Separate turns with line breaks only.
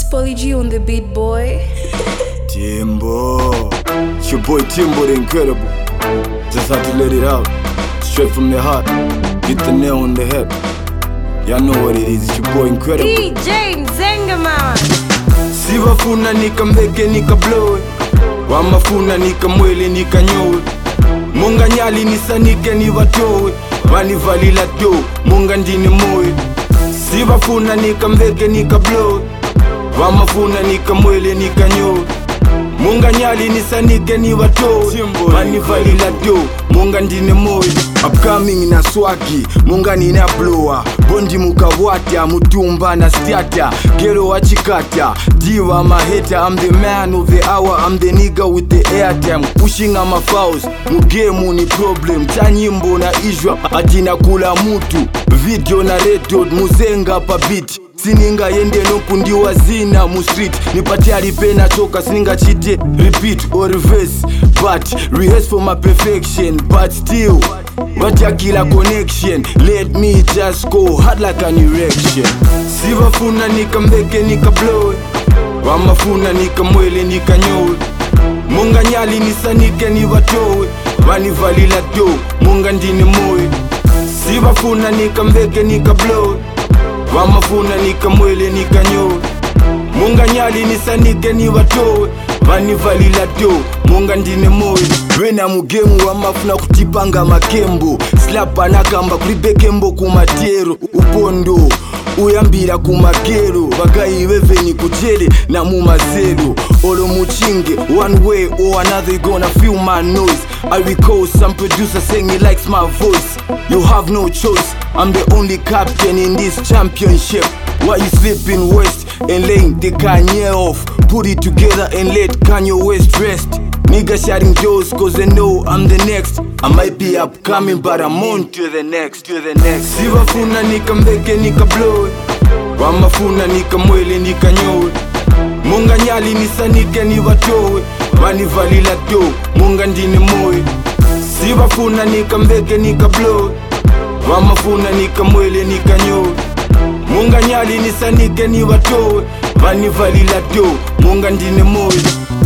Polly G on the beat, boy.
Timbo. It's your boy Timbo the Incredible. Just had to let it out. Straight from the heart. Hit the nail on the head. Y'all know what it is. It's your boy Incredible.
DJ Mzenga mama.
sivafuna nikambeke nikablowe wamafuna nikamwele nikanyowe munganyali nisanike nivatowe vanivalila do munga ndini moyo sivafuna nikambeke nikablowe vamafuna nikamwele nikanyowe munganyali nisanike nivatowe vanivalila do munga ndine moyo upcoming na swagi munga nina blowa bondi mukavwata mutumba na stata gero wachikata diva maheta i'm the man of the hour i'm the nigga with the airtime pushing on my fouls mugemu ni problem tanyimbo na izhwa atina kula mutu video na redod muzenga pa beat sininga yende nokundiwa zina mustreet nipatiari pena choka siningachite repeat or reverse but rehearse for my perfection but still vatakila connection let me just go hard like an erection sivafuna nikambeke nikablowe vamafuna nikamwele nikanyowe munganyali nisanike nivatowe vanivalila do munga ndini moyo sivafuna nikambeke nikablowe vamafuna nikamwele nikanyowe munganyali nisanike nivatowe vanivalila do munga ndine moyo vena mugemu vamafuna kutipanga makembo slapa nakamba kulibekembo kumatero upondo uyambira kumagero vakaiveveni kuchele na mumazelo olo muchinge one way or another you gonna feel my noise i recall some producer saying he likes my voice you have no choice i'm the only captain in this championship why you sleeping west and laying the kanye off put it together and let kanye west rest Niggas shouting doors cause they know I'm the next I might be upcoming but I'm on to the next to the next Sivafuna nikambeke nikablowe Wamafuna nikamwele nikanyowe Munganyali nisanike nivatowe Vanivalila do munga ndini moyo Sivafuna nikambeke nikablowe Wamafuna nikamwele nikanyowe Munganyali nisanike nivatowe Vanivalila do munga ndini moyo